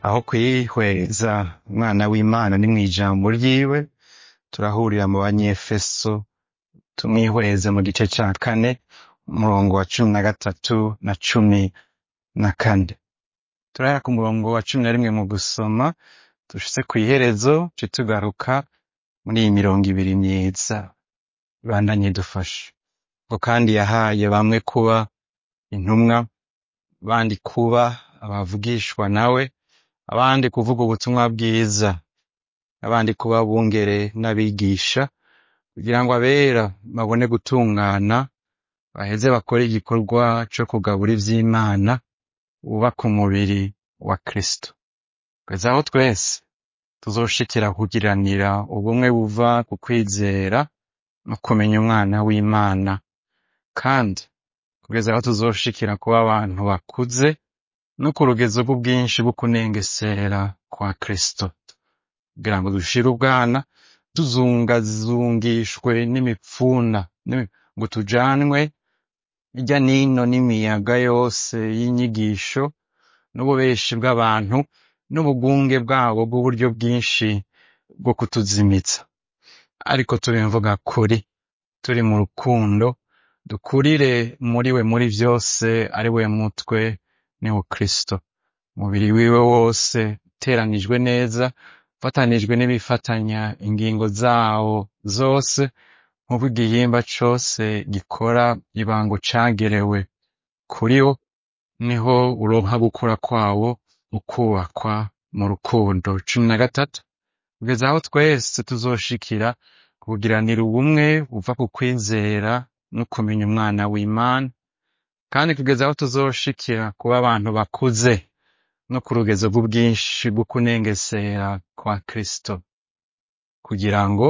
aho kwihweza umwana w'imana ni mw'ijambo ryiwe turahurira mu banyefeso tumwihweze mu gice ca kane umurongo wa cumi na gatatu na cumi na kane turahera ku murongo wa cumi na rimwe mu gusoma dushitse kw'iherezo ce tugaruka muri iyi mirongo ibiri myiza ibandanye idufasha ngo kandi yahaye bamwe kuba intumwa abandi kuba abavugishwa nawe abandi kuvuga ubutumwa bwiza abandi kuba bungere n'abigisha kugira ngo abera babone gutungana baheze bakore igikorwa co kugabura ivy'imana bubaka umubiri wa kristo kugeza aho twese tuzoshikira kugiranira ubumwe buva ku kwizera no kumenya umwana w'imana kandi kugeza aho tuzoshikira kuba abantu bakuze no ku rugezo rw'ubwinshi bwo kunengesera kwa kristo kugira ngo dushire ubwana tuzungazungishwe n'imipfuna n'imi- ngo tujanwe hirya nino n'imiyaga yose y'inyigisho n'ububeshi bw'abantu n'ubugunge bwabo bw'uburyo bwinshi bwo kutuzimitsa ariko tubimvuga kuri turi mu rukundo dukurire muri we muri vyose ari we mutwe ni wo kristo umubiri wiwe wose uteranijwe neza ufatanijwe n'ibifatanya ingingo zawo zose nk'uko igihimba cose gikora ibango cagerewe kuri wo niho uronka gukura kwawo ukubakwa mu rukundo cumi na gatatu kugeza aho twese tuzoshikira kugiranira ubumwe buva ku kwizera no kumenya umwana w'imana kandi kugeza aho tuzoshikira kuba abantu bakuze no ku rugezo rw'ubwinshi bwo kunengesera kwa kristo kugira ngo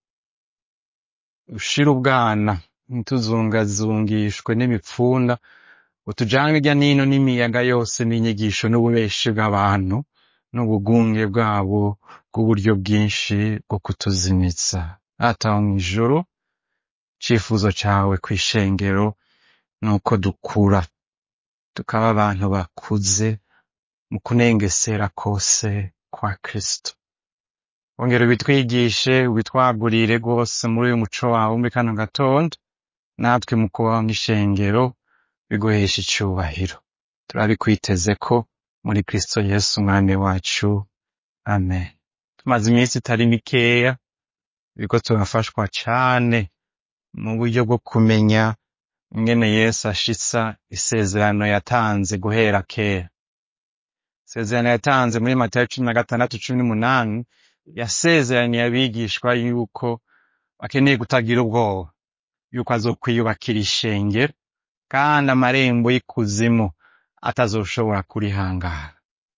ushire ubwana ntituzungazungishwe n'imipfunda ngo tujanwe hirya nino n'imiyaga yose n'inyigisho n'ububeshi bw'abantu n'ubugunge bwabo bw'uburyo bwinshi bwo kutuzimitsa ataho mw'ijuru icifuzo cawe kw'ishengero nuko dukura tukaba abantu bakuze mu kunengesera kose kwa kristo ongera ubitwigishe ubitwagurire rwose muri uyu muco wawe muri kano gatondo natwe mu kubaho nk'ishengero biguhesha icubahiro turabikwiteze ko muri kristo yesu umwami wacu amen tumaze iminsi itari mikeya biriko turafashwa cane mu buryo bwo kumenya ingene yesu ashitsa isezerano yatanze guhera kera isezerano yatanze muri matayo cumi na gatandatu cumi n'umunani yasezeraniye abigishwa yuko bakeneye kutagira ubwoba yuko azokwiyubakira ishengero kandi amarembo y'ikuzimu atazoshobora kurihangara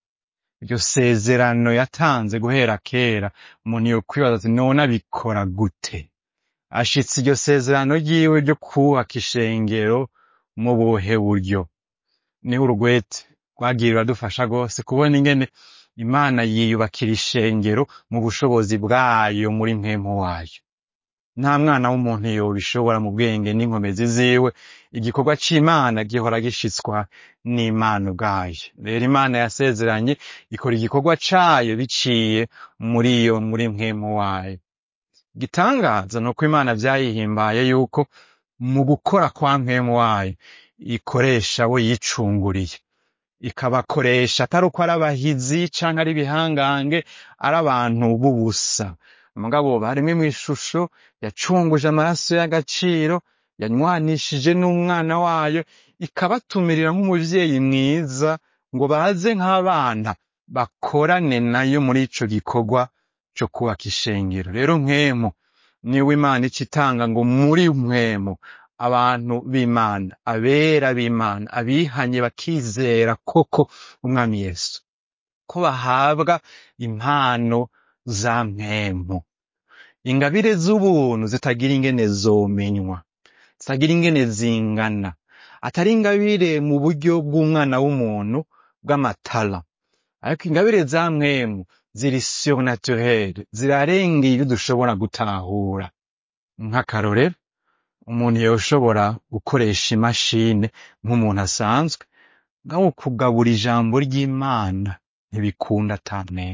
iryo sezerano yatanze guhera kera umuntu yokwibaza ati none abikora gute ashitse iryo sezerano ryiwe ryo kubaka ishengero mu buhe buryo niho urugwete rwagiye ruradufasha rwose kubona ingene imana yiyubakira ishengero mu bushobozi bwayo muri mpemu wayo nta mwana w'umuntu yobishobora mu bwenge n'inkomezi ziwe igikorwa c'imana gihora gishitswa n'imana ubwayo rero imana yasezeranye ikora igikorwa cayo biciye muri iyo muri mpemu wayo igitangaza ni uko imana vyayihimbaye yuko mu gukora kwa mpemu wayo ikoresha abo yicunguriye ikabakoresha atari uko ari abahizi canke ari ibihangange ari abantu b'ubusa mugabo baremwe mw'ishusho yacunguje amaraso y'agaciro yanywanishije n'umwana wayo ikabatumirira nk'umuvyeyi mwiza ngo baze nk'abana bakorane nayo muri ico gikorwa co kubaka ishengero rero nkemu niwe imana ica itanga ngo muri mwemu abantu b'imana abera b'imana abihanye bakizera koko umwami yesu ko bahabwa impano za mpemu ingabire z'ubuntu zitagira ingene zomenywa zitagira ingene zingana atari ingabire mu buryo bw'umwana w'umuntu bw'amatara ariko ingabire za mpemu ziri surnaturere zirarengeye ibyo dushobora gutahura nk'akarorero umuntu yoshobora gukoresha imashini nk'umuntu asanzwe ngaho kugabura ijambo ry'imana ntibikunda tamwe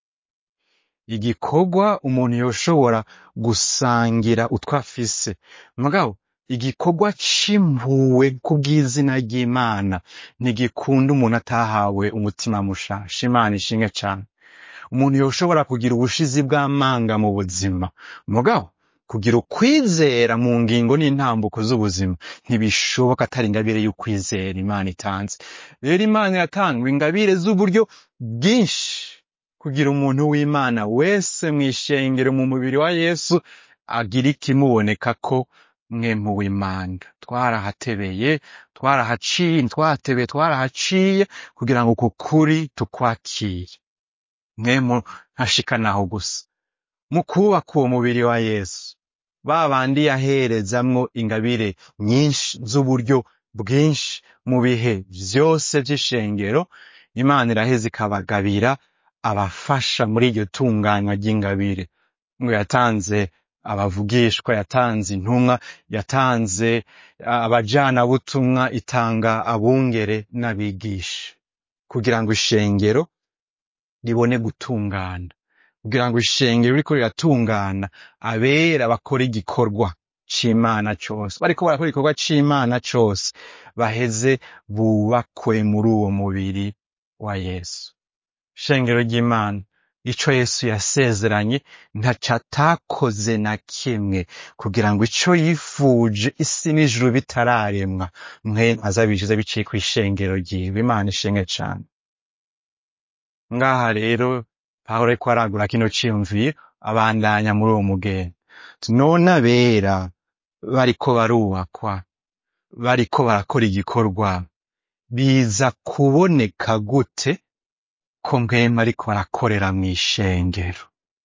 igikorwa umuntu yoshobora gusangira utwo afise mugabo igikorwa c'impuwe kubw'izina ry'imana ntigikunda umuntu atahawe umutima mushasha imana ishinge cane umuntu yoshobora kugira ubushizi bw'amanga mu buzima mugabo kugira ukwizera mu ngingo n'intambuko z'ubuzima ntibishoboka atari ingabire y'ukwizera imana itanze rero imana iratanga ingabire z'uburyo bwinshi kugira umuntu w'imana wese mw'ishengero mu mubiri wa yesu agira ikimuboneka ko mwemu w'imana twarahatebeye twarahaciye twahatebeye twarahaciye kugira ngo uku kuri tukwakire mwemu ntashikanaho gusa mu kubaka uwo mubiri wa yesu ba bandi yaherezamwo ingabire nyinshi z'uburyo bwinshi mu bihe vyose vy'ishengero imana iraheza ikabagabira abafasha muri iryo tunganywa ry'ingabire ngo yatanze abavugishwa yatanze intumwa yatanze abajanabutumwa itanga abungere n'abigisha kugira ngo ishengero ribone gutungana kugira ngo ishengero riko riratungana abera bakora igikorwa c'imana cose bariko barakora igikorwa c'imana cose baheze bubakwe muri uwo mubiri wa yesu shengero ry'imana ico yesu yasezeranye ntaco atakoze na kimwe kugira ngo ico yifuje isi n'ijuru bitararemwa mwe azabishize biciye kw'ishengero ryiwe imana ishenge cane ngaha rero pawulo ariko aragura kino ciyumviro abandanya muri uwo mugenda none abera bariko barubakwa bariko barakora igikorwa biza kuboneka gute ko mwema ariko barakorera mw'ishengero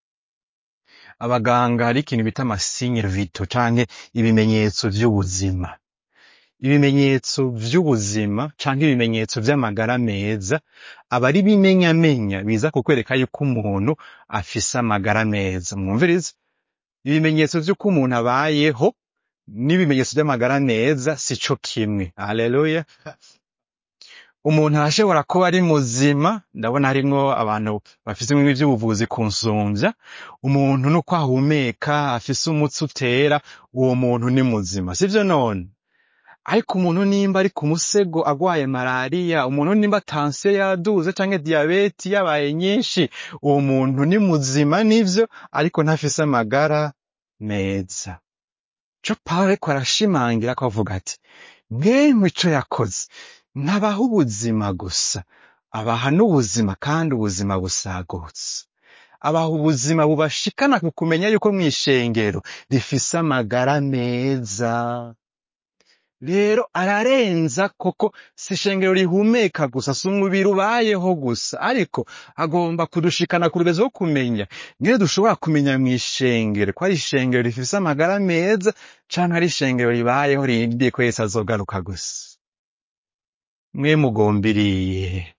abaganga hari ikintu bita amasinye vito canke ibimenyetso vy'ubuzima ibimenyetso vy'ubuzima canke ibimenyetso vy'amagara meza aba ari bimenyamenya biza kukwereka yuko umuntu afise amagara meza mwumvirize ibimenyetso vy'uko umuntu abayeho n'ibimenyetso vy'amagara meza si co kimwe haleluya umuntu arashobora kuba ari muzima ndabona harimwo abantu bafise bimwe vy'ubuvuzi kunsumvya umuntu nuko ahumeka afise umutsi utera uwo muntu ni muzima sivyo none ariko umuntu nimba ari ku musego agwaye malariya umuntu nimba tansiyo yaduze canke diyabeti yabaye nyinshi uwo muntu ni muzima nivyo ariko ntafise amagara meza co pawulo ariko arashimangira ko avuga ati mwemwe ico yakoze ntabaha ubuzima gusa abaha n'ubuzima kandi ubuzima busagutse abaha ubuzima bubashikana ku kumenya yuko mw'ishengero rifise amagara meza rero ararenza koko si ishengero rihumeka gusa si umubiri ubayeho gusa ariko agomba kudushikana ku rugezo rwo kumenya ngene dushobora kumenya mw'ishengero ko ari ishengero rifise amagara meza canke ari ishengero ribayeho rindiye ko yesu azogaruka gusa mwe mugombiriye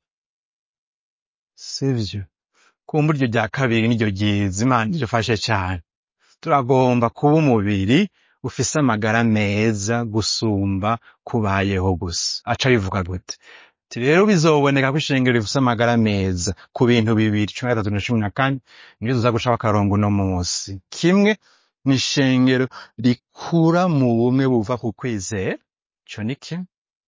sivyo kumva iryo rya kabiri niryo ryiza imana idufashe cane turagomba kuba umubiri ufise amagara meza gusumba kubayeho gusa aca bivuga gute ati rero bizoboneka ko ishengero rifise amagara meza ku bintu bibiri cumi na gatatu na cumi na kane nivyo tuza gucaho akarongo uno munsi kimwe ni ishengero rikura mu bumwe buva ku kwizera ico ni kimwe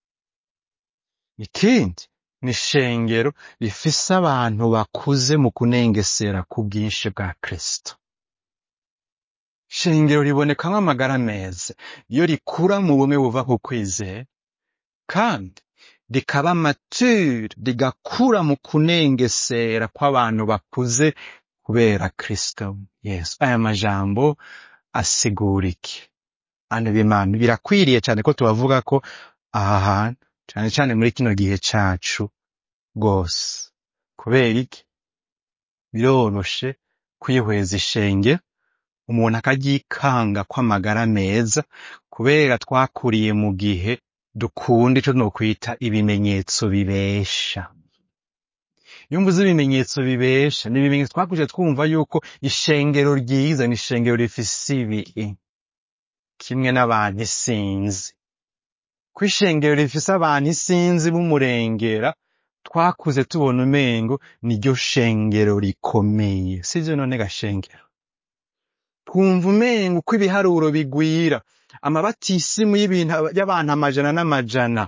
ikindi ni ishengero rifise abantu bakuze mu kunengesera ku bwinshi bwa kristo shengero ribonekamwo amagara meza iyo rikura mu bumwe buva ku kwizera kandi rikaba mature rigakura mu kunengesera kw'abantu bakuze kubera kristo yesu aya majambo asigura iki bantu b'imana birakwiriye cane ko tubavuga ko aha hantu cane cane muri kino gihe cacu rwose kubera iki biroroshe kwihweza ishengero umuntu akaryikanga kw'amagara meza kubera twakuriye mu gihe dukunda ico nokwita ibimenyetso bibesha iyo mvuze ibimenyetso bibesha ni ibimenyetso twakurije twumva yuko ishengero ryiza ni ishengero rifise ibi kimwe n'abantu isinzi ko ishengero rifise abantu isinzi b'umurengera twakuze tubona umengo niryo shengero rikomeye sivyo none gashengero twumva umengo uko ibiharuro bigwira amabatisimu y'ibintu y'abantu amajana n'amajana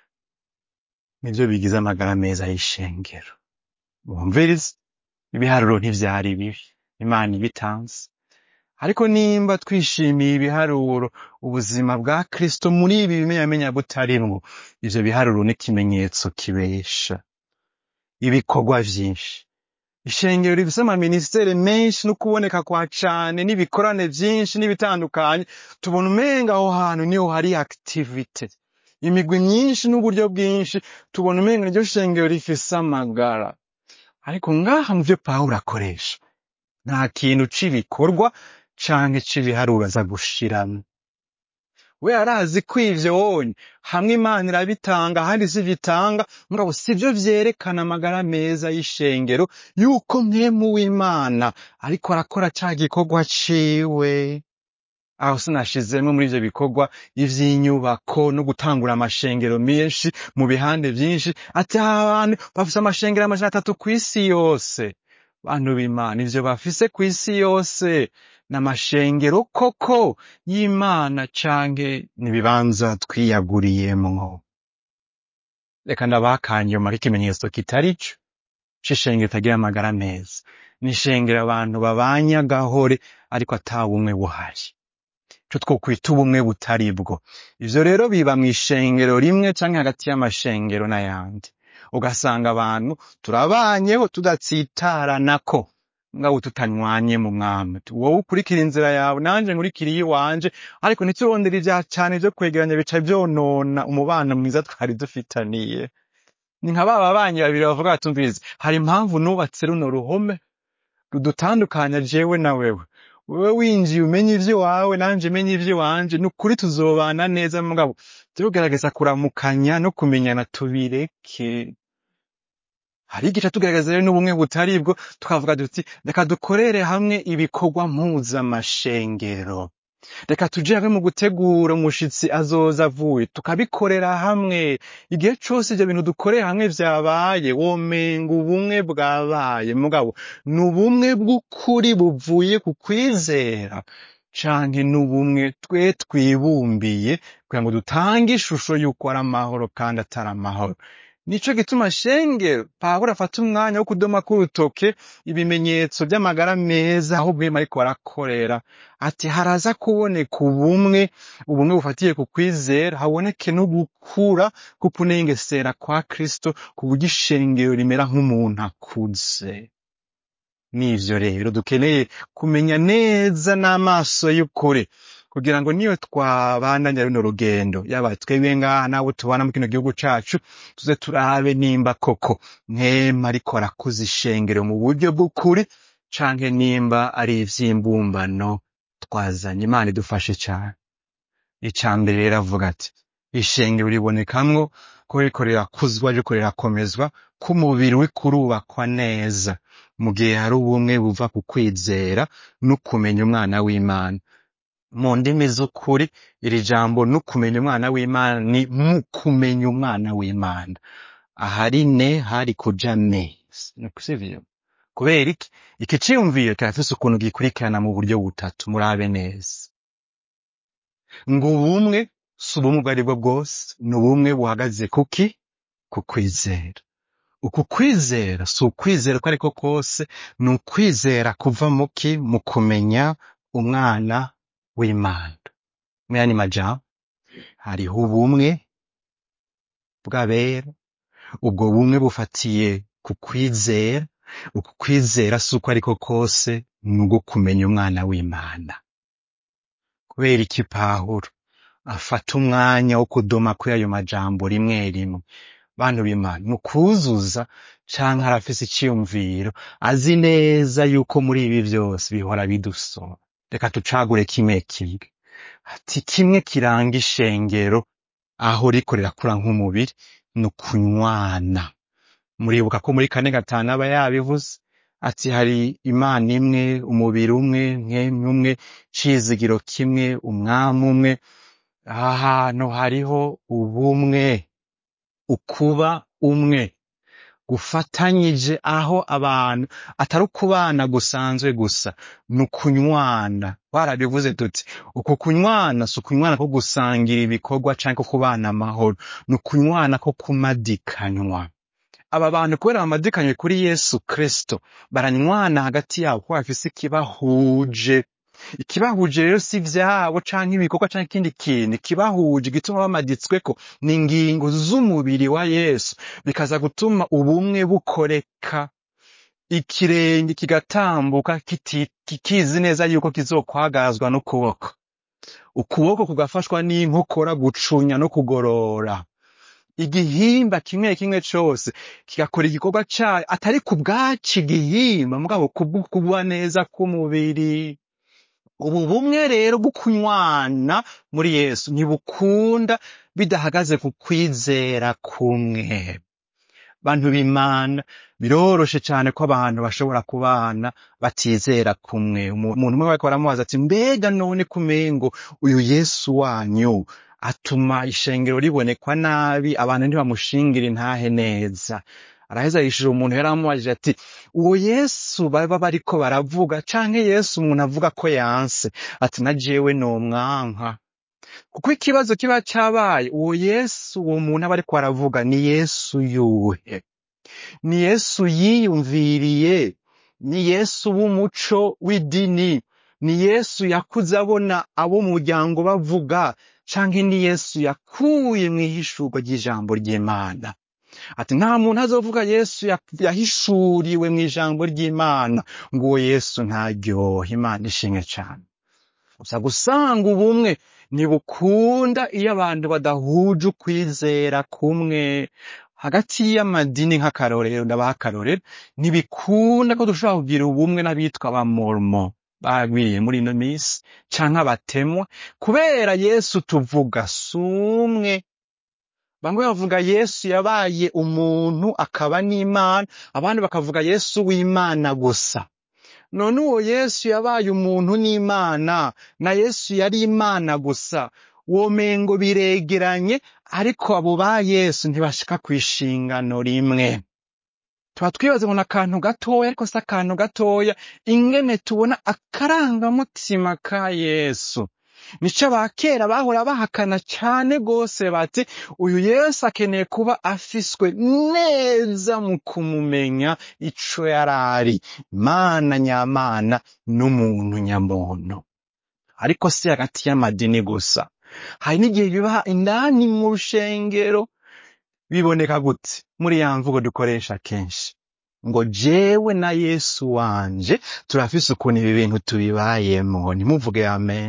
nivyo bigize amagara meza y'ishengero bumviriza ibiharuro ntivyari bibi imana ibitanze ariko nimba twishimiye ibiharuro ubuzima bwa kristo muri ibi bimenyamenya butarimwo ivyo biharuro n'ikimenyetso kibesha ibikorwa vyinshi ishengero rifise amaministere menshi no kuboneka kwa cane n'ibikorane vyinshi n'ibitandukanye tubona umenga aho hantu niho hari activite imigwi myinshi n'uburyo bwinshi tubona umenga niryo shengero rifise amagara ariko ngaha mu vyo pawulo akoresha nta kintu c'ibikorwa canke c'ibiharuro aza gushiramwo we arazi ko ivyo wonye hamwe imana irabitanga ahandi sivitanga mugabo sivyo vyerekana amagara meza y'ishengero yuko mwemu w'imana ariko arakora ca gikorwa ciwe aho sinashizemwo muri ivyo bikorwa ivy'inyubako no gutangura amashengero menshi mu bihande vyinshi ati aha bantu bafise amashengero amajana atatu kw'isi yose bantu b'imana ivyo bafise kw'isi yose n'amashengero koko y'imana canke n'ibibanza twiyaguriyemwo reka ndabakanyuma k'ikimenyetso kitari co c'ishengero itagira amagara meza n'ishengero abantu babanye agahore ariko ata bumwe buhari ico twokwita ubumwe butari bwo ivyo rero biba mw'ishengero rimwe canke hagati y'amashengero n'ayandi ugasanga abantu turabanyeho tudatsitaranako ngabo tutanywanye mu mwami wowe ukurikira inzira yawe nanje nkurikira iyiwanje ariko ntiturondere ivya cane vyo kwegeranya bica vyonona umubano mwiza twari dufitaniye ni nka ba babanyi babiri bavuga batumvirize hari impamvu nubatse runo ruhome rudutandukanya jewe na wewe wewe winjiye umenya ivy'iwawe nanje menye ivy'iwanje ni ukuri tuzobana neza mugabo tugerageza kuramukanya no kumenyana tubireke hari igice tugerageza rero n'ubumwe butari bwo tukavuga duti reka dukorere hamwe ibikorwa mpuzamashengero reka tuje hamwe mu gutegura umushitsi azoza avuye tukabikorera hamwe igihe cose ivyo bintu dukoreye hamwe vyabaye womenga ubumwe bwabaye mugabo ni ubumwe bw'ukuri buvuye ku kwizera canke n'ubumwe twe twibumbiye kugira ngo dutange ishusho y'uko ari amahoro kandi atari amahoro nico gituma shengero pawulo afata umwanya wo kudoma k'urutoke ibimenyetso vy'amagara meza aho bwema ariko barakorera ati haraza kuboneka ubumwe ubumwe bufatiye ku kwizera haboneke no gukura kukunengesera kwa kristo ku buryo ishengero rimera nk'umuntu akuze n'ivyo rero dukeneye kumenya neza n'amaso y'ukuri kugira ngo niyo twabandanya runo rugendo yaba twebwe ngaha n'abo tubana mu kino gihugu cacu tuze turabe nimba koko mwema ariko arakuza ishengero mu buryo bw'ukuri canke nimba ari ivy'imbumbano twazanye imana idufashe cane ica mbere rero avuga ati ishengero ribonekamwo ko ririko rirakuzwa ririko rirakomezwa ko umubiri uriko urubakwa neza mu gihe hari ubumwe buva ku kwizera no kumenya umwana w'imana mu ndimi z'ukuri iri jambo no kumenya umwana w'imana ni mu kumenya umwana w'imana ahari ne hari kuja ne sivyo kubera iki iki ciyumviro kirafise ukuntu gikurikirana mu buryo butatu murabe neza ngo ubumwe si ubumwe ubwo aribwo bwose ni ubumwe buhagaze kuki ku kwizera uku kwizera si ukwizera uko ariko kose ni ukwizera kuva muki mu kumenya umwana w'imana mu yandi majambo hariho ubumwe bw'abera ubwo bumwe bufatiye ku kwizera uku kwizera si uko ariko kose ni ubwo kumenya umwana w'imana kubera iki pawulo afata umwanya wo kudoma kuri ayo majambo rimwe rimwe bantu b'imana mu kuzuza canke arafise iciyumviro azi neza yuko muri ibi vyose bihora bidusoma reka tucagure kimwe kimwe ati kimwe kiranga ishengero aho riko rirakura nk'umubiri ni ukunywana muribuka ko muri kane gatanu aba yabivuze ati hari imana imwe umubiri umwe mwemwe umwe cizigiro kimwe umwami umwe aha hantu hariho ubumwe ukuba umwe gufatanyije aho abantu atari ukubana gusanzwe gusa ni ukunywana twarabivuze tuti uku kunywana si ukunywana ko gusangira ibikorwa canke ko kubana amahoro ni ukunywana ko kumadikanywa aba bantu kubera bamadikanywe kuri yesu kristo baranywana hagati yabo kuko bafise ikibahuje ikibahuje rero si ivyabo canke ibikorwa canke ikindi kintu ikibahuje igituma bamaditsweko ni ingingo z'umubiri wa yesu bikaza gutuma ubumwe bukoreka ikirenge kigatambuka kiti- kikizi neza yuko kizokwagazwa n'ukuboko ukuboko kugafashwa n'inkokora gucunya no kugorora igihimba kimwe kimwe cose kigakora igikorwa cayo atari ku bwaci igihimba mugabo kubwo kuba neza k'umubiri ubu bumwe rero bwo kunywana muri yesu ntibukunda bidahagaze ku kwizera kumwe bantu b'imana biroroshe cane ko abantu bashobora kubana batizera kumwe Umu- umuntu umwe bariko baramubaza ati mbega none kumengo uyu yesu wanyu atuma ishengero ribonekwa nabi abantu ntibamushingira intahe neza araheza yishura umuntu yari amubajije ati uwo yesu baba bariko baravuga canke yesu umuntu avuga ko yanse ati na jewe nomwanka kuko ikibazo kiba cabaye uwo yesu uwo muntu aba ariko aravuga ni yesu yuhe ni yesu yiyumviriye ni yesu w'umuco w'idini ni yesu yakuze abona abo mu muryango bavuga canke ni yesu yakuye mw'ihishurwa ry'ijambo ry'imana ati nta muntu azovuga yesu ya- yahishuriwe mw'ijambo ry'imana ngo uwo yesu ntaryohe imana ishimwe cane gusa gusanga ubumwe ntibukunda iyo abantu badahuje ukwizera kumwe hagati y'amadini nk'akarorero ndabaha akarorero ntibikunda ko dushobora kugira ubumwe n'abitwa abamormo bagwiriye muri ino minsi canke abatemwa kubera yesu tuvuga si umwe bamwe bavuga yesu yabaye umuntu akaba n'imana abandi bakavuga yesu w'imana gusa none uwo yesu yabaye umuntu n'imana na yesu yari imana gusa womengo biregeranye ariko abo ba yesu ntibashika kw'ishingano rimwe tuba twibaza ngo ni akantu gatoya ariko si akantu gatoya ingene tubona akarangamutima ka yesu nico abakera bahora bahakana cane gose bati uyu yesu akeneye kuba afiswe neza mu kumumenya ico yarari mana nyamana n'umuntu nyamuntu ariko si hagati y'amadini gusa hari n'igihe biba indani mu rushengero biboneka gute muri ya mvugo dukoresha kenshi ngo jewe na yesu wanje turafise ukuntu ibi bintu tubibayemo ntimuvuge amen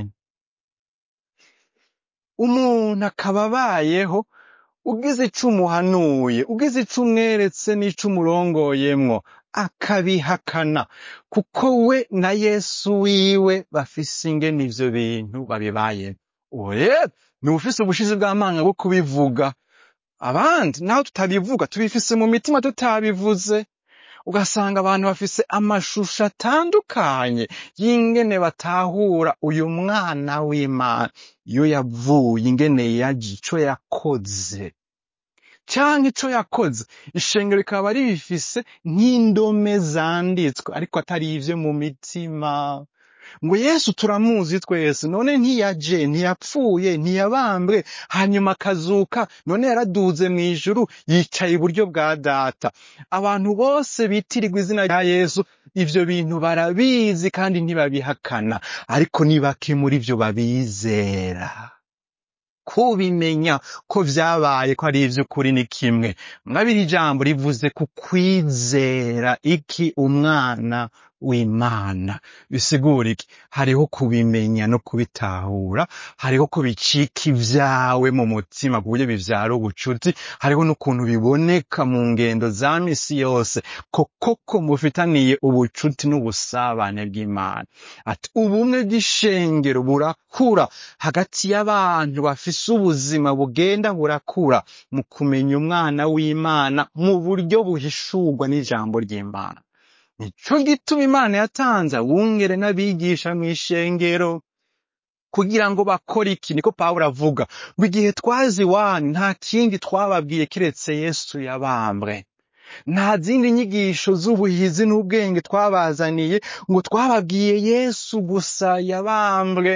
umuntu akaba abayeho ugize ico umuhanuye ugize ico umweretse n'ico umurongoyemwo akabihakana kuko we na yesu wiwe bafise ingene ivyo bintu babibayemo uwo rero ni ufise ubushizi bw'amanga bwo kubivuga abandi naho tutabivuga tubifise mu mitima tutabivuze ugasanga abantu bafise amashusho atandukanye y'ingene batahura uyu mwana w'imana iyo yavuye ingene yaje ico yakoze canke ico yakoze ishengero rikaba ribifise nk'indome zanditswe ariko atari ivyo mu mitima ngo yesu turamuzi twese none ntiyaje ntiyapfuye ntiyabambwe hanyuma akazuka none yaraduze mw'ijuru yicaye iburyo bwa data abantu bose bitirirwa izina rya yesu ivyo bintu barabizi kandi ntibabihakana ariko ni bake muri vyo babizera kubimenya ko vyabaye ko ari ivy'ukuri ni kimwe mwabiri ijambo rivuze ku kwizera iki umwana w'imana bisigura iki hariho kubimenya no kubitahura hariho ko bicika ivyawe mu mutima ku buryo bivyara ubucuti hariho n'ukuntu biboneka mu ngendo za misi yose ko koko mufitaniye ubucuti n'ubusabane bw'imana ati ubumwe bw'ishengero burakura hagati y'abantu bafise ubuzima bugenda burakura mu kumenya umwana w'imana mu buryo buhishurwa n'ijambo ry'imana nico gituma imana yatanze abungere n'abigisha mw'ishengero kugira ngo bakore iki niko pawulo avuga ngo igihe twazi iwanyu nta kindi twababwiye kiretse yesu yabambwe nta zindi nyigisho z'ubuhizi n'ubwenge twabazaniye ngo twababwiye yesu gusa yabambwe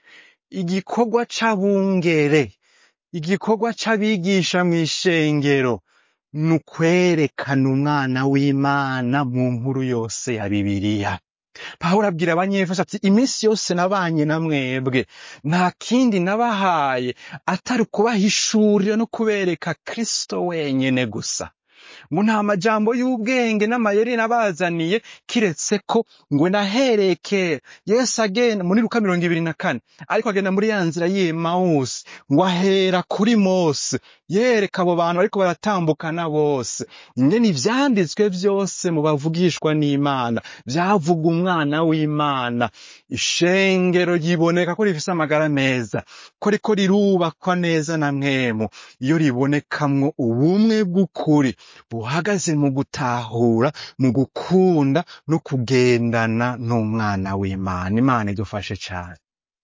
igikorwa c'abungere igikorwa c'abigisha mw'ishengero ni ukwerekana umwana w'imana mu nkuru yose ya bibiliya pawulo abwira abanyefeso ati iminsi yose nabanye na mwebwe nta kindi nabahaye atari ukubahishurira no kubereka kristo wenyene gusa ngo nta majambo y'ubwenge n'amayeri nabazaniye kiretse ko ngo nahereye kera yesu agenda muri luka mirongo ibiri na kane ariko agenda muri ya nzira y'emawusi ngo ahera kuri mose yereka abo bantu bariko baratambukana bose ingene ivyanditswe vyose mu bavugishwa n'imana vyavuga umwana w'imana ishengero ryiboneka ko rifise amagara meza ko riko rirubakwa neza na mwemu iyo ribonekamwo ubumwe bw'ukuri buhagaze mu gutahura mu gukunda no kugendana n'umwana w'imana imana idufashe cane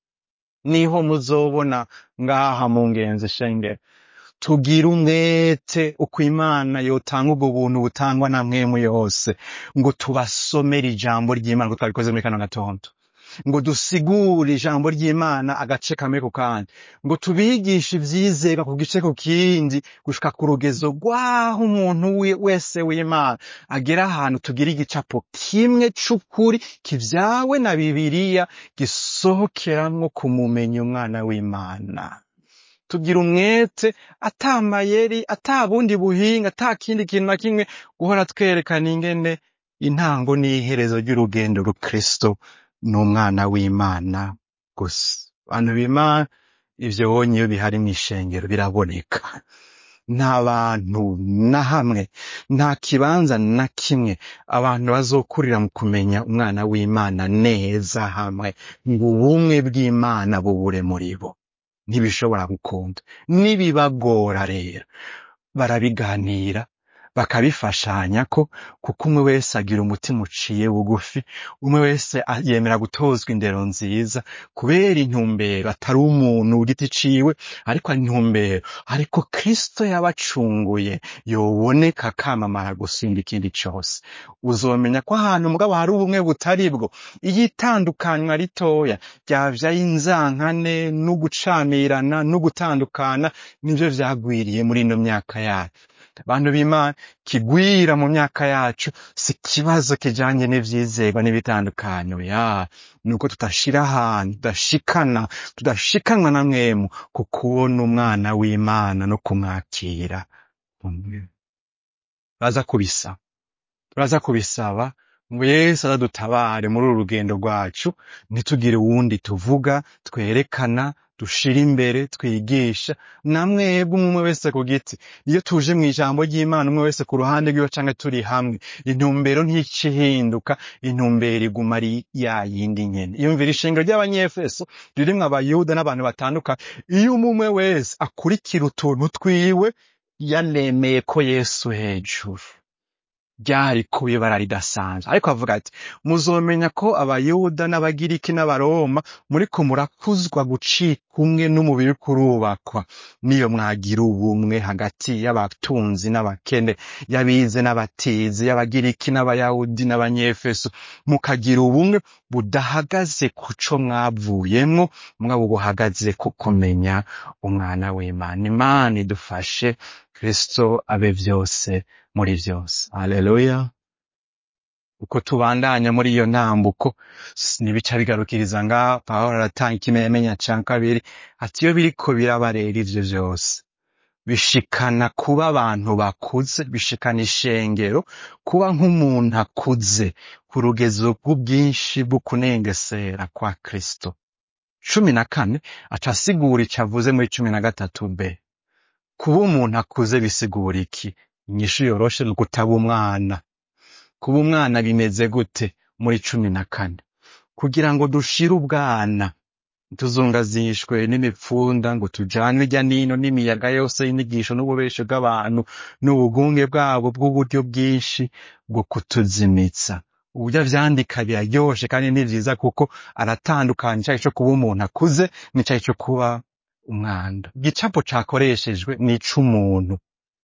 niho muzobona ngaha mu ngenzi shengero tugira umwete uko imana yotanga ubwo buntu butangwa na mwemu yose ngo tubasomere ijambo ry'imana ngo twabikoze muri kano gatondo ngo dusigure ijambo ry'imana agace kamwe ku kandi ngo tubigishe ivyizerwa ku gice ku kindi gushika ku rugezo rw'aho umuntu wi- wese w'imana agera ahantu tugira igicapo kimwe c'ukuri kivyawe na bibiliya gisohokeramwo kumumenya umwana w'imana tugira umwete ata mayeri ata bundi buhinga ata kindi kintu na kimwe guhora twerekana ingene intango n'iherezo ry'urugendo rukristo ni umwana w'imana gusa abantu b'imana ivyo wonye iyo bihari mw'ishengero biraboneka nta bantu na hamwe nta kibanza na kimwe abantu bazokurira mu kumenya umwana w'imana neza hamwe ngo ubumwe bw'imana bubure muri bo ntibishobora gukunda nibibagora rero barabiganira bakabifashanya ko kuko umwe wese agira umutima uciye bugufi umwe wese a- yemera gutozwa indero nziza kubera intumbero atari umuntu ku giti ciwe ariko ari intumbero ariko kristo yabacunguye yoboneka akamamara gusumba ikindi cose uzomenya ko ahantu mugabo hari ubumwe butari bwo iyo itandukanywa ritoya ryavyaye inzankane n'ugucamirana n'ugutandukana nivyo vyagwiriye muri ino myaka yacu abantu b'imana kigwira mu myaka yacu si ikibazo kijanye n'ivyizerwa n'ibitandukanye ya nuko tudashira ahantu tudashikana tudashikanwa na mwemu ku kubona umwana w'imana no kumwakira baza kubisaba turaza kubisaba ngo yesu azadutabare muri uru rugendo rwacu ntitugire uwundi tuvuga twerekana dushira imbere twigisha na mwebwe umwe wese ku giti iyo tuje mu ijambo ry'imana umwe wese ku ruhande rwiwe canke turi hamwe intumbero ntice ihinduka intumbero iguma ari ya yindi nyene iyumvira ishingiro ry'abanyefeso ririmwo abayuda n'abantu batandukanye iyo umwe umwe wese akurikira utuntu twiwe yanemeye ko yesu hejuru ryari kuba ibara ridasanzwe ariko avuga ati muzomenya ko abayuda n'abagiriki n'abaroma muriko murakuzwa gucika umwe n'umubiri kurubakwa niyo mwagira ubumwe hagati y'abatunzi n'abakene y'abize n'abatizi y'abagiriki n'abayahudi n'abanyefeso mukagira ubumwe budahagaze ku co mwavuyemwo mwaba buhagaze ku kumenya umwana w'imana imana idufashe kristo abe vyose muri vyose haleluya uko tubandanya muri iyo ntambuko s- ntibica bigarukiriza ngaha pawulo aratanga ikimenyamenya ca kabiri ati iyo biriko biraba rero ivyo vyose bishikana kuba abantu bakuze bishikana ishengero kuba nk'umuntu akuze ku rugezo rw'ubwinshi bwo kunengesera kwa kristo cumi na kane aca asigura ico avuze muri cumi na gatatu b kuba umuntu akuze bisigura iki inyishu yoroshe ni ukutaba umwana kuba umwana bimeze gute muri cumi na kane kugira ngo dushire ubwana tuzungazishwe n'imipfunda ngo tujanwe irya nino n'imiyaga yose y'inyigisho n'ububeshi bw'abantu n'ubugunge bwabo bw'uburyo bwinshi bwo kutuzimitsa uburyo avyandika biraryoshe kandi ni vyiza kuko aratandukanya icayi co kuba umuntu akuze n'icayi co kuba umwanda igicapo cakoreshejwe ni ic'umuntu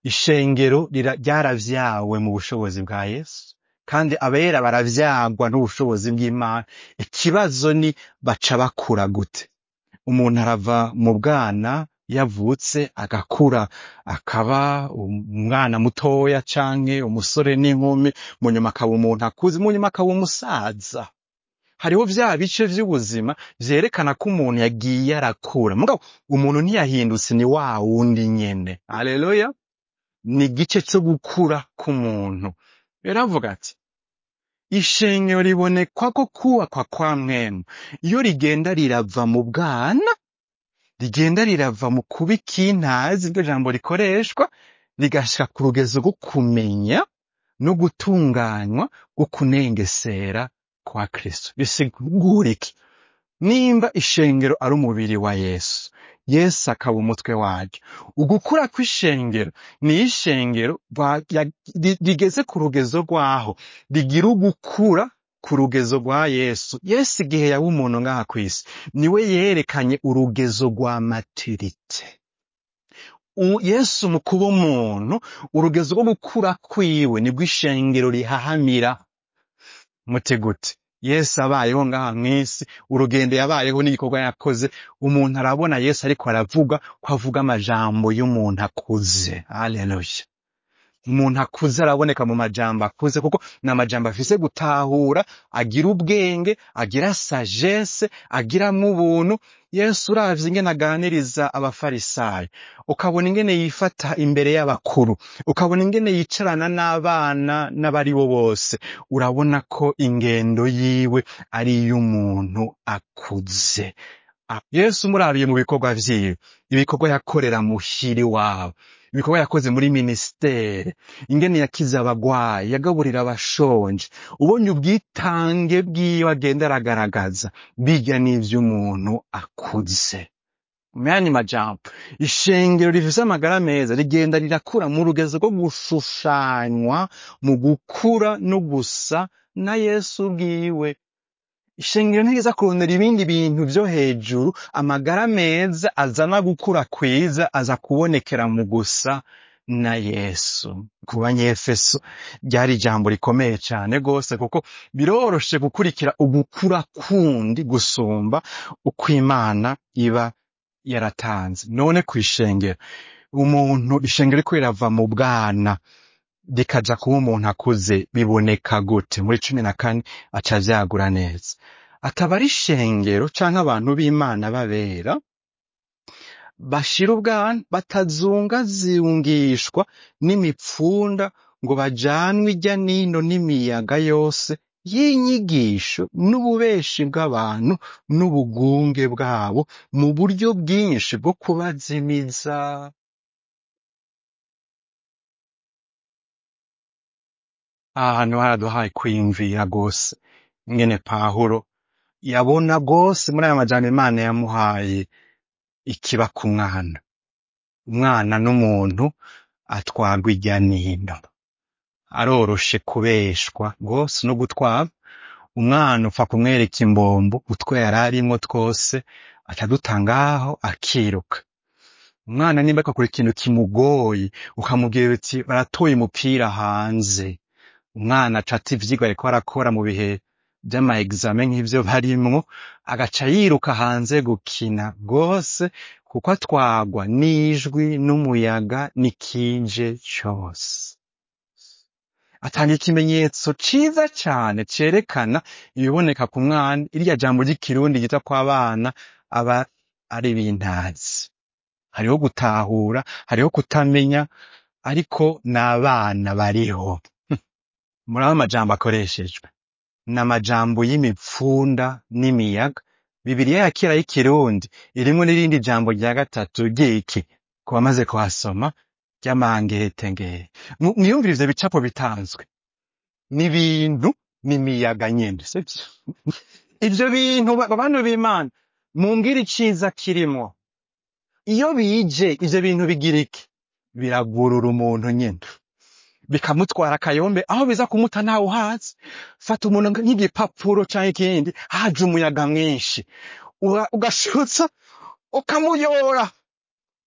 ishengero rira- ryaravyawe mu bushobozi bwa yesu kandi abera baravyagwa n'ubushobozi bw'imana ikibazo ni baca bakura gute umuntu arava mu bwana yavutse agakura akaba umwana mutoya canke umusore n'inkumi mu nyuma akaba umuntu akuze mu nyuma akaba umusaza hariho vya bice vy'ubuzima vyerekana ko umuntu yagiye arakura mugabo umuntu ntiyahindutse ni wa wundi nyene haleluya ni igice co gukura k'umuntu rero avuga ati ishengero ribonekwa ko kubakwa kwa mwemu iyo rigenda rirava mu bwana rigenda rirava mu kuba ikintazi iryo jambo rikoreshwa rigashika ku rugezo rwo kumenya no gutunganywa rwo kunengesera kwa kristo bisigura iki nimba ishengero ari umubiri wa yesu yesu akaba umutwe waryo ugukura kw'ishengero ni ishengero rwa- ya- ri- rigeze ku rugezo rwaho rigira ugukura ku rugezo rwa yesu yesu igihe yaba umuntu ngaha kw'isi niwe yerekanye urugezo rwa maturite U- yesu mu kuba umuntu urugezo rwo gukura kwiwe nibwo ishengero rihahamira mutegute yesu abayeho ngaha mw'isi urugendo yabayeho n'igikorwa yakoze umuntu arabona yesu ariko aravuga ko avuga amajambo y'umuntu akuze haleluya umuntu akuze araboneka mu majambo akuze kuko ni amajambo afise gutahura agira ubwenge agira sagesse agiramwo ubuntu yesu uravye ingene aganiriza abafarisayo ukabona ingene yifata imbere y'abakuru ukabona ingene yicarana n'abana n'abari bo bose urabona ko ingendo yiwe ari iy'umuntu akuze Ah, yesu murabiye mu bikorwa vyiwe ibikorwa yakorera muhiri wabo ibikorwa yakoze muri ministere ingene yakiza abagwayi yagaburira abashonje ubonye ubwitange bwiwe agenda aragaragaza bijya n'ivy'umuntu akuze muyandi majambo ishengero rifise amagara meza rigenda rirakura mu rugezo rwo gushushanywa mu gukura no gusa na yesu bwiwe ishengero ntigeza kurondera ibindi bintu vyo hejuru amagara meza azana gukura kwiza aza kubonekera mu gusa na yesu ku banyefeso ryari ijambo rikomeye cane rwose kuko biroroshe gukurikira ugukura kundi gusumba uko imana iba yaratanze none kw'ishengero umuntu ishengero riko rirava mu bwana rikaja kuba umuntu akuze biboneka gute muri cumi na kane aca avyagura neza akaba ari ishengero canke abantu b'imana babera bashira ubwana batazungazungishwa n'imipfunda ngo bajanwe irya nino n'imiyaga yose y'inyigisho n'ububeshi bw'abantu n'ubugunge bwabo mu buryo bwinshi bwo kubazimiza ahantu haraduhaye kwiyumvira rwose ingene pahuro yabona rwose muri aya majambo imana yamuhaye ikiba ku mwana umwana n'umuntu atwarwa irya nino aroroshe kubeshwa rwose no gutwara umwana upfa kumwereka imbombo utwo yari arimwo twose acaduta ngaho akiruka umwana nimba akakora ikintu kimugoye ukamubwira uti baratoye umupira hanze umwana aca ata ivyigwa ariko arakora mu bihe vy'ama exame nk'ivyo barimwo agaca yiruka hanze gukina rwose kuko atwagwa n'ijwi n'umuyaga n'ikije cose atanga ikimenyetso ciza cane cerekana ibiboneka ku mwana irya jambo ry'ikirundi ryita kw'abana aba ari bintazi hariho gutahura hariho kutamenya ariko n'abana bariho muraba amajambo akoreshejwe ni amajambo y'imipfunda n'imiyaga bibiriya ya kera y'ikirundi irimwo n'irindi jambo rya gatatu ry'iki ku bamaze kuhasoma ry'amangetengere Mu- mwiyumvire ivyo bicapo bitanzwe n'ibintu n'imiyaga nyene sivyo ivyo bintu ba- bantu b'imana mumbwire iciza kirimwo iyo bije ivyo bintu bigira iki biragurura umuntu nyene bikamutwara akayombe aho biza kumuta ntawe uhazi fata umuntu nk'igipapuro canke ikindi haje umuyaga mwinshi Ura- ugashutsa ukamuyora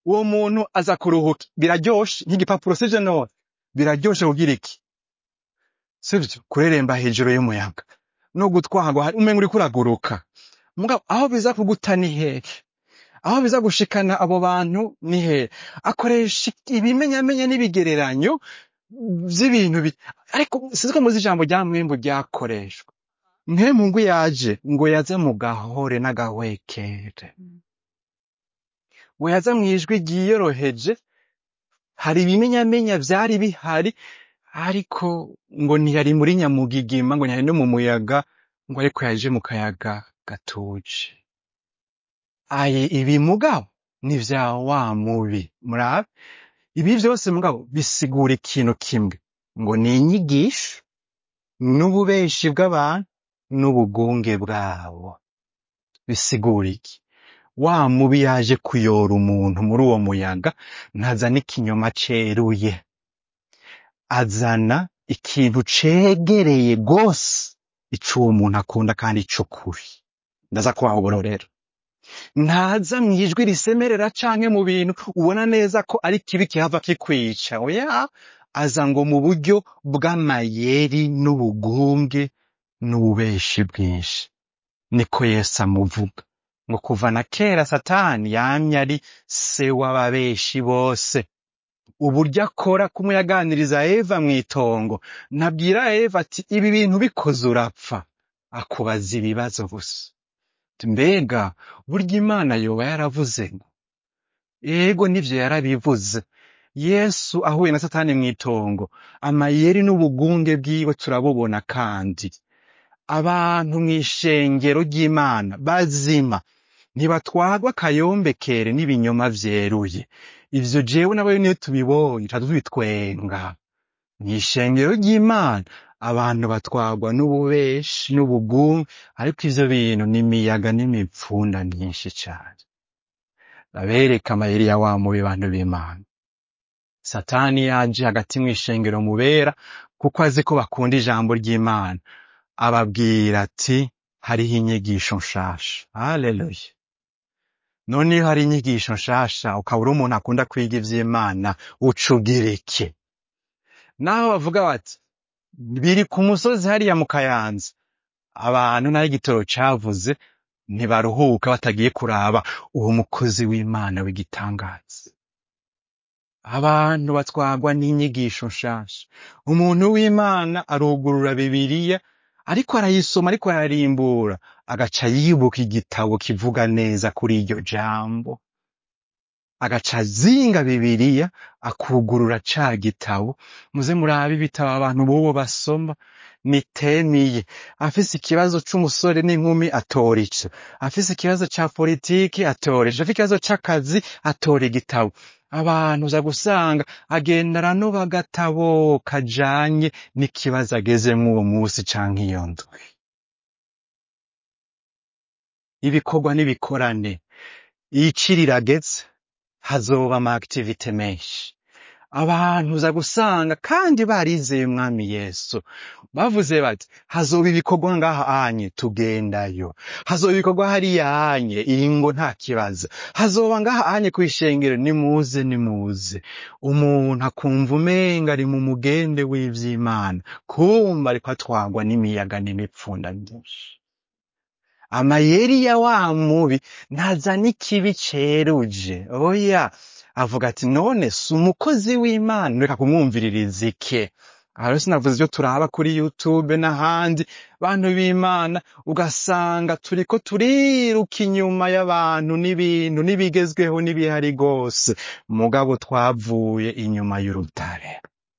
uwo muntu aza kuruhuka biraryoshe nk'igipapuro sivyo none biraryoshe kugira iki sivyo kureremba hejuru y'umuyaga no gutwarwa hari- umenga uriko uraguruka mugabo aho biza kuguta ni hehe aho biza gushikana abo bantu ni hehe akoresha ibimenyamenya n'ibigereranyo vy'ibintu bi ariko sinzi ko muzi ijambo rya mwembu ryakoreshwa mwembu ngo yaje ngo yaze mu gahore n'agahwekere ngo yaze mw'ijwi ryiyoroheje hari ibimenyamenya vyari bihari ariko ngo ntiyari muri nyamugigima ngo ntiyari no mu muyaga ngo ariko yaje mu kayaga gatuje aye ibi mugabo ni vya wa mubi murabe ibi vyose mugabo bisigura ikintu kimwe ngo ni inyigisho n'ububeshi bw'abantu n'ubugunge bwabo bisigura iki wa mubi yaje kuyora umuntu muri uwo muyaga ntazana ikinyoma ceruye azana ikintu cegereye gose ico uwo muntu akunda kandi c'ukuri ndaza kubaha uburorero ntaza mw'ijwi risemerera canke mu bintu ubona neza ko ari kibi kihava kikwica oya aza ngo mu buryo bw'amayeri n'ubugunge n'ububeshi bwinshi niko yesu amuvuga ngo kuva na kera satani yamye ari se w'ababeshi bose uburyo akora kumwe yaganiriza eva mw'itongo nabwira eva ati ibi bintu bikoze urapfa akubaza ibibazo gusa Ati, mbega burya imana yoba yaravuze ngo ego nivyo yarabivuze yesu ahuye na satani mw'itongo amayeri n'ubugunge bwiwe turabubona kandi abantu mw'ishengero ry'imana bazima ntibatwarwa akayombekere n'ibinyoma vyeruye ivyo jewe nawe niyo tubibonye tuba tubitwenga mw'ishengero ry'imana abantu batwarwa n'ububeshi n'ubugunge ariko ivyo bintu ni imiyaga n'imipfunda myinshi cane babereka amayeri ya wa mubi bantu b'imana satani yaje hagati mw'ishengero mubera kuko azi ko bakunda ijambo ry'imana ababwira ati hariho inyigisho nshasha haleluya none iyo hari inyigisho nshasha ukaba uri umuntu akunda kwiga ivy'imana uca ugira iki naho bavuga bati biri ku musozi hariya mu kayanza abantu naho igitoro cavuze ntibaruhuka batagiye kuraba uwo mukozi w'imana w'igitangaza abantu batwarwa n'inyigisho nshasha umuntu w'imana arugurura bibiliya ariko arayisoma ariko ararimbura agaca yibuka igitabo kivuga neza kuri iryo jambo agaca azinga bibiliya akugurura ca gitabo muze murabe ibitabo abantu bobo basoma nitemiye afise ikibazo c'umusore n'inkumi atora ico afise ikibazo ca politiki atora ico afise ikibazo c'akazi atora igitabo abantu uza gusanga agenda aranoba agatabo kajanye n'ikibazo agezemwo uwo musi canke iyo ndwi ibikorwa n'ibikorane ici rirageze hazoba ama activite menshi abantu uza gusanga kandi barizeye umwami yesu bavuze bati hazoba ibikorwa ngaha anye tugendayo hazoba ibikorwa hariya anye ingo nta kibazo hazoba ngaha anye kw'ishengero nimuze nimuze umuntu akumva umenga ari mu mugende w'ivy'imana kumva ariko atwarwa n'imiyaga n'imipfunda myinshi amayeri ya wa mubi ntazana ikibi ceruje oya avuga ati none si umukozi w'imana reka kumwumviririza ike aha rero sinavuze ivyo turaba kuri youtube n'ahandi bantu b'imana ugasanga turiko turiruka inyuma y'abantu n'ibintu n'ibigezweho n'ibihari rwose mugabo twavuye inyuma y'urutare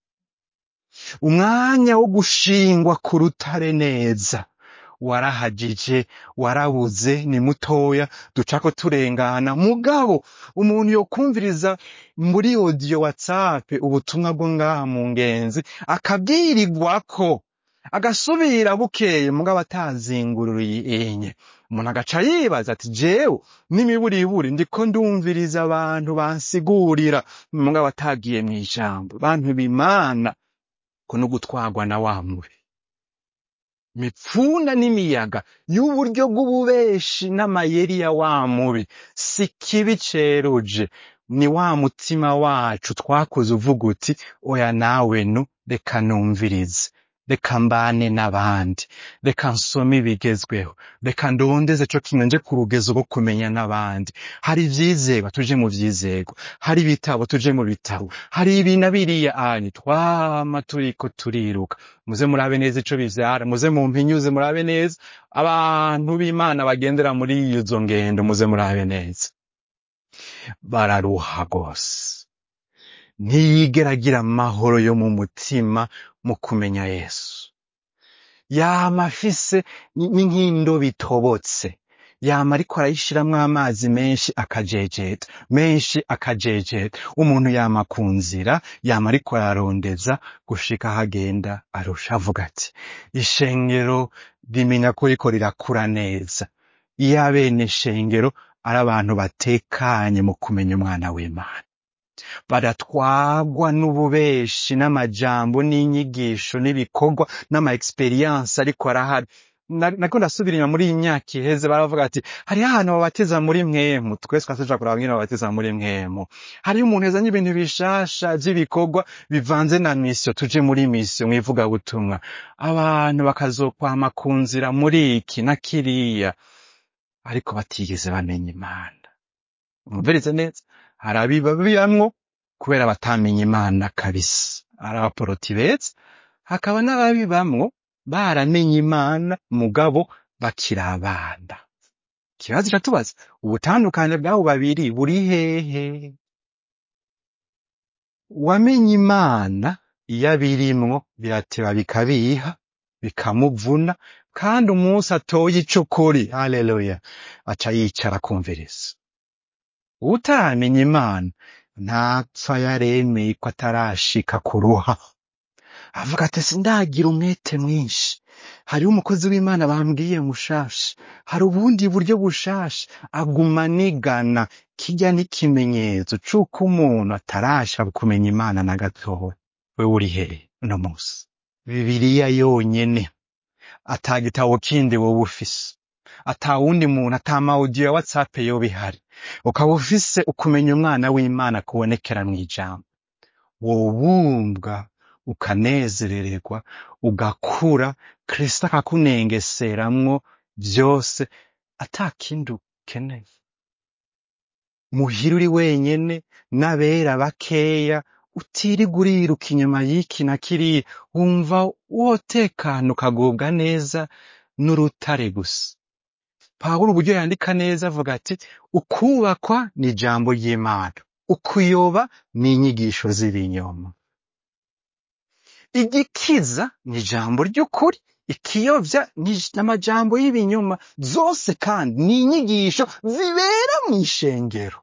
umwanya wo gushingwa ku rutare neza warahagije warabuze ni mutoya ducako turengana mugabo umuntu yokumviriza muri audio whatsapp ubutumwa bwo ngaha mu ngenzi akabwirirwako agasubira bukeye mugabo atazingururiye enye umuntu agaca yibaza ati jewe n'imiburiburi ndiko ndumviriza abantu bansigurira mugabo atagiye mw'ijambo bantu b'imana ko no gutwarwa na wa mubi imipfunda n'imiyaga y'uburyo bw'ububeshi n'amayeri ya wa mubi si kibi ceruje ni wa mutima wacu twakoze uvuga uti oya nawe nu reka numvirize reka mbane n'abandi reka nsome ibigezweho reka ndondeze co kimwe nje ku rugezo rwo kumenya n'abandi hari ivyizerwa tuje mu vyizerwa hari ibitabo tuje mu bitabo hari ibi na biriya anyu twama turiko turiruka muze murabe neza ico bivyara muze mumpinyuze murabe neza abantu b'imana bagendera muri izo ngendo muze murabe neza bararuha rwose ntiyigera agira amahoro yo mu mutima mu kumenya yesu yama afise ni ni nk'indobo itobotse yama ariko arayishiramwo amazi menshi akajejeta menshi akajejeta umuntu yama ku nzira yama ariko ararondeza gushika aho agenda arusha avuga ati ishengero rimenya ko riko rirakura neza iyo abene shengero ari abantu batekanye mu kumenya umwana w'imana baratwagwa n'ububeshi n'amajambo n'inyigisho n'ibikorwa n'ama experience ariko arahari Na- nako ndasubira inyuma muri iyi myaka iheze baravuga ati hariho ahantu babatiza muri mwemu twese twasuja kuraba ngene babatiza muri mwemu hariyo umuntu yazanye ibintu bishasha vy'ibikorwa bivanze na misiyo tuje muri misiyo mwivugabutumwa abantu bakazokwama ku nzira muri iki na kiriya ariko batigeze bamenya imana umvirize neza hari abibabiyamwo kubera batamenya imana kabisa ari abaporoti beza hakaba n'ababibamwo baramenye imana mugabo bakiri abana ikibazo iratubaza ubutandukane bw'abo babiri buri hehe uwamenye imana iyo abirimwo birateba bikabiha bikamuvuna kandi umunsi atoye ico kuri haleluya aca yicara akumviriza utaramenya imana ntapfa yaremeye ko atarashika kuruha avuga ati sindagira umwete mwinshi hariho umukozi w'imana bambwiye mushasha hari ubundi buryo bushasha aguma anigana kijya n'ikimenyetso c'uko umuntu atarasha kumenya imana na gatoya we uri hehe uno munsi bibiriya yonyene ata gitabo kindi wowe ufise ata wundi muntu ata mawudiyo ya whatsapp yoba ihari ukaba ufise ukumenya umwana w'imana kubonekera mw'ijambo wobumbwa ukanezerererwa ugakura kristo akakunengeseramwo vyose ata kindi ukeneye muhira uri wenyene n'abera bakeya utiriga uriruka inyuma y'iki na kiriya wumva wotekana ukagubwa neza n'urutare gusa pawulo uburyo yandika neza avuga ati ukubakwa ni ijambo ry'imana ukuyoba ni inyigisho z'ibinyoma igikiza ni ijambo ry'ukuri ikiyovya ni amajambo y'ibinyoma zose kandi ni inyigisho zibera mu ishengero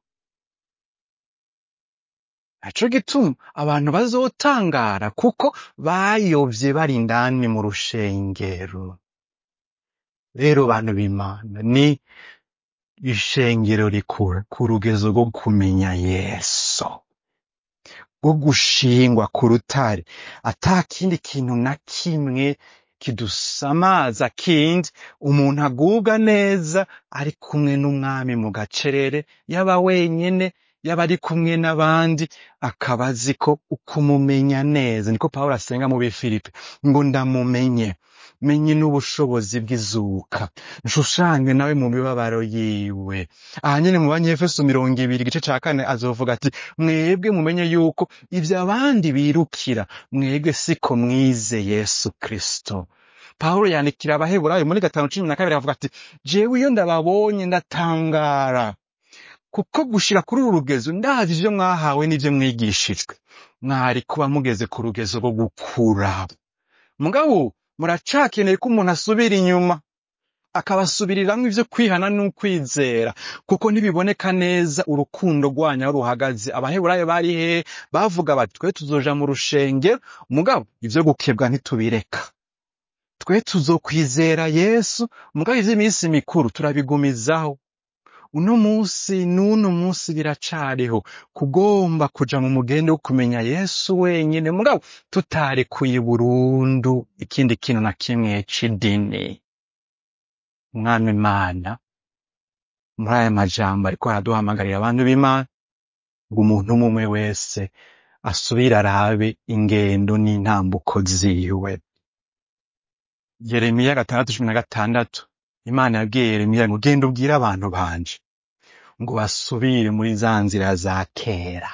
naco gituma abantu bazotangara kuko bayovye bari indani mu rushengero rero bantu b'imana ni ishengero rikura ku rugezo rwo kumenya yesu rwo gushingwa ku rutare ata kindi kintu na kimwe kidusamaza kindi umuntu agubwa neza ari kumwe n'umwami mu gacerere yaba wenyene yaba ari kumwe n'abandi akaba azi ko ukumumenya neza niko pawulo asenga mu bifilipi ngo ndamumenye menye n'ubushobozi bw'izuka nshushanywe nawe mu mibabaro yiwe aha nyene mu banyefeso mirongo ibiri igice ca kane azovuga ati mwebwe mumenye yuko ivyo abandi birukira mwebwe siko mwize yesu kristo pawulo yandikira abaheburayo muri gatanu cumi na kabiri avuga ati jewe iyo ndababonye ndatangara kuko gushira kuri uru rugezo ndazi ivyo mwahawe n'ivyo mwigishijwe mwari kuba mugeze ku rugezo rwo gukura mugabo muracakeneye ko umuntu asubira inyuma akabasubiriramwo ivyo kwihana n'ukwizera kuko ntibiboneka neza urukundo rwanyu aho ruhagaze abaheburayo bari hehe bavuga bati twe tuzoja mu rushengero mugabo ivyo gukebwa ntitubireka twe tuzokwizera yesu mugabo ivy'iminsi mikuru turabigumizaho uno munsi n'uno munsi biracariho kugomba kuja mu mugende wo kumenya yesu wenyene mugabo tutarekuye burundu ikindi kintu na kimwe c'idini umwami imana muri aya majambo ariko araduhamagarira abantu b'imana ngo umuntu umwe umwe wese asubire arabe ingendo n'intambuko ziwe yeremiya gatandatu cumi na gatandatu imana yabwiye yeremiya ngo genda ubwire abantu banje ngo basubire muri za nzira za kera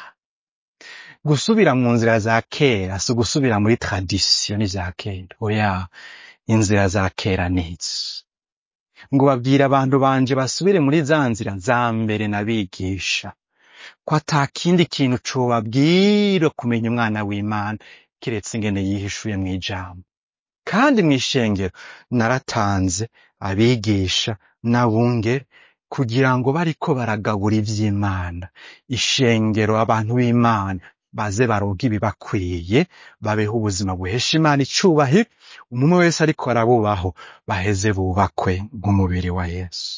gusubira mu nzira za kera si ugusubira muri tradisiyo n'ivya kera oya inzira za kera nizi ngo babwire abantu banje basubire muri za nzira za mbere nabigisha ko ata kindi kintu cobabwira kumenya umwana w'imana kiretse ingene yihishuye mw'ijambo kandi mw'ishengero naratanze abigisha n'abungere kugira ngo bariko baragabura ivy'imana ishengero abantu b'imana baze baronke ibibakwiye babeho ubuzima buhesha imana icubahiro umwe wese ariko arabubaho baheze bubakwe nk'umubiri wa yesu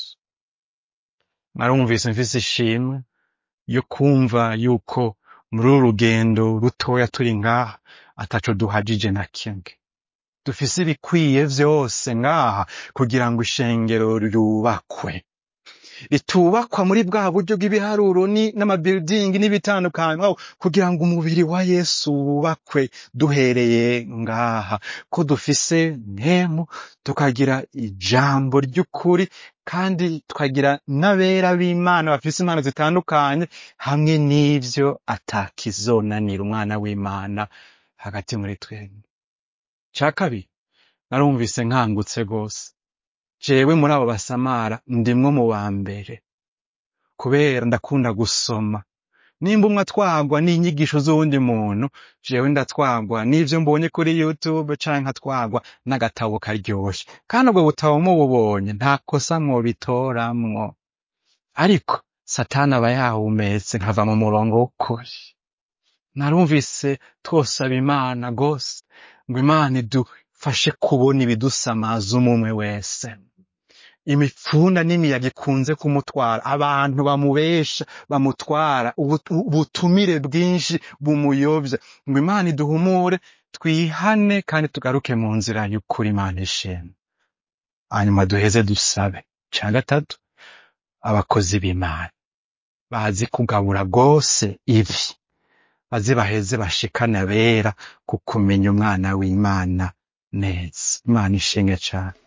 narumvise mfise ishimwe yo kumva yuko muri uru rugendo rutoya turi ngaha ataco duhajije na kimwe dufise ibikwiye vyose ngaha kugira ngo ishengero ryubakwe ritubakwa muri bwa buryo bw'ibiharuro ni- n'amabiridingi n'ibitandukanye aho kugira ngo umubiri wa yesu wubakwe duhereye ngaha ko dufise ntemu tukagira ijambo ry'ukuri kandi tukagira n'abera b'imana bafise impano zitandukanye hamwe n'ivyo atakizonanira umwana w'imana hagati muri twebwe ca kabiri narumvise nkangutse rwose jewe muri abo basamara ndimwo mu ba mbere kubera ndakunda gusoma nimba umwe atwagwa n'inyigisho z'uwundi muntu jewe ndatwagwa n'ivyo mbonye kuri youtube canke nkatwagwa n'agatabo karyoshe kandi ubwo butabo mububonye nta kosa mwobitoramwo ariko satani aba yahumetse nkava mu murongo w'ukuri narumvise twosaba imana gose ngo imana idufashe kubona ibidusamaza umwe wese imipfunda n'imiyaga ikunze kumutwara abantu bamubesha bamutwara ubu- ubutumire bwinshi bumuyobya ngo imana iduhumure twihane kandi tugaruke mu nzira y'ukuri imana ishimwe hanyuma duheze dusabe ca gatatu abakozi b'imana bazi kugabura rwose ibi baze baheze bashikane abera ku kumenya umwana w'imana neza imana ishimwe cane